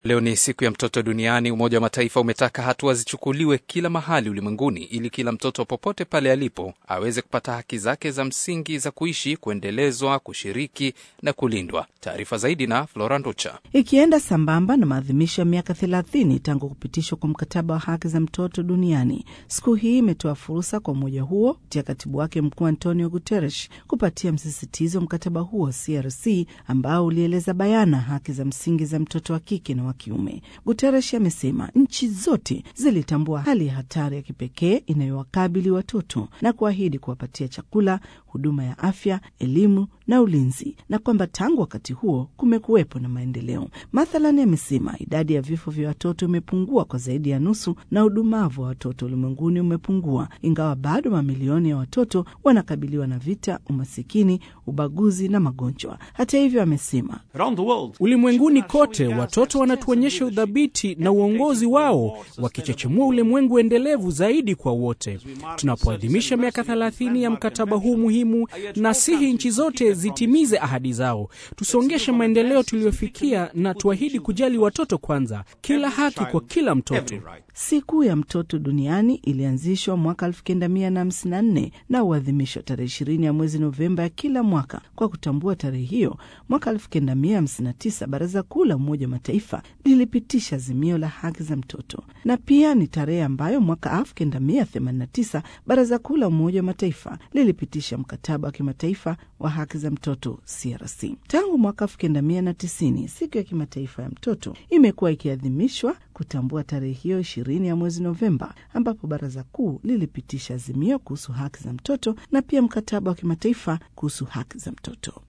Leo ni siku ya mtoto duniani. Umoja wa Mataifa umetaka hatua zichukuliwe kila mahali ulimwenguni ili kila mtoto popote pale alipo aweze kupata haki zake za msingi za kuishi, kuendelezwa, kushiriki na kulindwa. Taarifa zaidi na Flora Nducha. Ikienda sambamba na maadhimisho ya miaka thelathini tangu kupitishwa kwa mkataba wa haki za mtoto duniani, siku hii imetoa fursa kwa umoja huo kupitia katibu wake mkuu Antonio Guterres kupatia msisitizo mkataba huo CRC ambao ulieleza bayana haki za msingi za mtoto wa kike na wa kiume. Guterres amesema nchi zote zilitambua hali ya hatari ya kipekee inayowakabili watoto na kuahidi kuwapatia chakula, huduma ya afya, elimu na ulinzi, na kwamba tangu wakati huo kumekuwepo na maendeleo. Mathalan, amesema idadi ya vifo vya watoto imepungua kwa zaidi ya nusu na udumavu wa watoto ulimwenguni umepungua, ingawa bado mamilioni ya watoto wanakabiliwa na vita, umasikini, ubaguzi na magonjwa. Hata hivyo, amesema ulimwenguni kote watoto wanatuonyesha udhabiti na uongozi wao, wakichechemua ulimwengu endelevu zaidi kwa wote. Tunapoadhimisha miaka thelathini ya mkataba huu muhimu, nasihi nchi zote zitimize ahadi zao, tusongeshe maendeleo tuliyofikia na tuahidi kujali watoto kwanza, kila haki kwa kila mtoto. Siku ya mtoto duniani ilianzishwa mwaka 1954 na uadhimishwa tarehe ishirini ya mwezi Novemba ya kila mwaka. Kwa kutambua tarehe hiyo, mwaka 1959 Baraza Kuu la Umoja wa Mataifa lilipitisha azimio la haki za mtoto, na pia ni tarehe ambayo mwaka 1989 Baraza Kuu la Umoja wa Mataifa lilipitisha mkataba wa kimataifa wa haki za mtoto CRC. Tangu mwaka 1990 siku ya kimataifa ya mtoto imekuwa ikiadhimishwa kutambua tarehe hiyo ishirini ya mwezi Novemba, ambapo baraza kuu lilipitisha azimio kuhusu haki za mtoto na pia mkataba wa kimataifa kuhusu haki za mtoto.